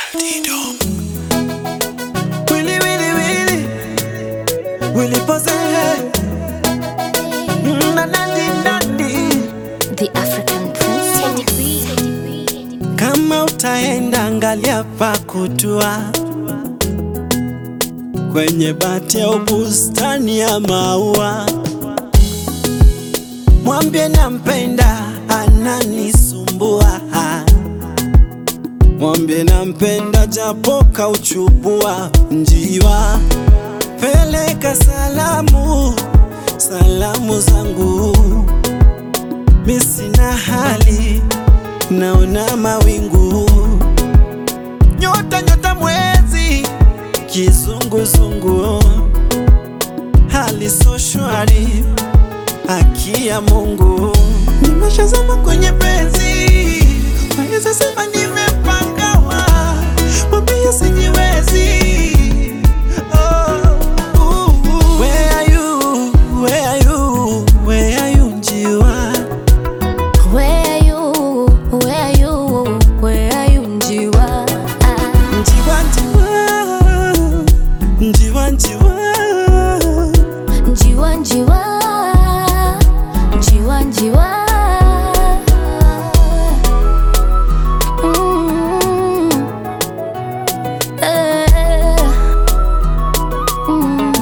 Willy, Willy, Willy. Willy pose. Mm, na, nandi, nandi. The African Princess. Kama utaenda angalia pa kutua kwenye bati au bustani ya maua, mwambie nampenda, ananisumbua. Mwambie nampenda, japo kauchubua njiwa. Peleka salamu, salamu zangu, mi sina hali naona mawingu, nyota nyota, mwezi kizunguzungu, hali so shwari, haki ya Mungu. Nimeshazama kwenye penzi, waweza sema nimepangawa, mwambie sijiwezi. Oh, uh, uh. Where are you? Where are you? Where are you, njiwa? Where are you? Where are you? Where are you, Njiwa? Ah, Njiwa, njiwa, njiwa, njiwa. Njiwa, Njiwa. Njiwa, Njiwa. Mm. Eh. Mm.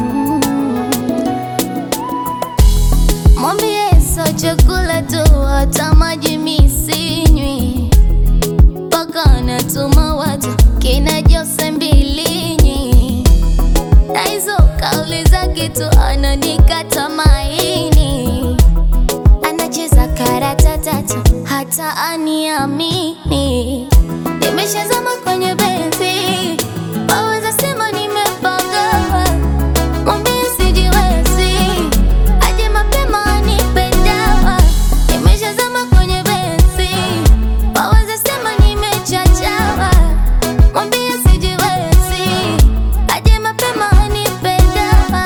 Mwambie sio chakula tu, hata maji mi sinywi, mpaka anatuma watu kina Jose Mbilinyi, na hizo kauli zake tu ananikata maini, anacheza karata tatu hata aniamini. Nimeshazama kwenye benzi, waweza sema nimepanga Mwambie sijiwezi, aje mapema anipe dawa. Nimeshazama kwenye benzi, waweza sema nimechachawa. Mwambie sijiwezi, aje mapema anipe dawa.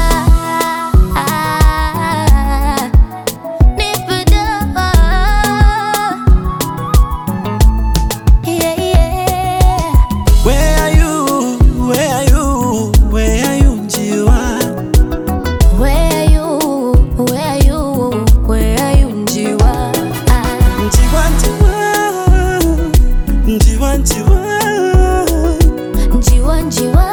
Nipe dawa. Yeah, yeah. Where are you? Where are you? Where are you, njiwa? Where are you? Where are you? Where are you, Njiwa? Ah. Njiwa, njiwa, njiwa, njiwa. Njiwa, njiwa,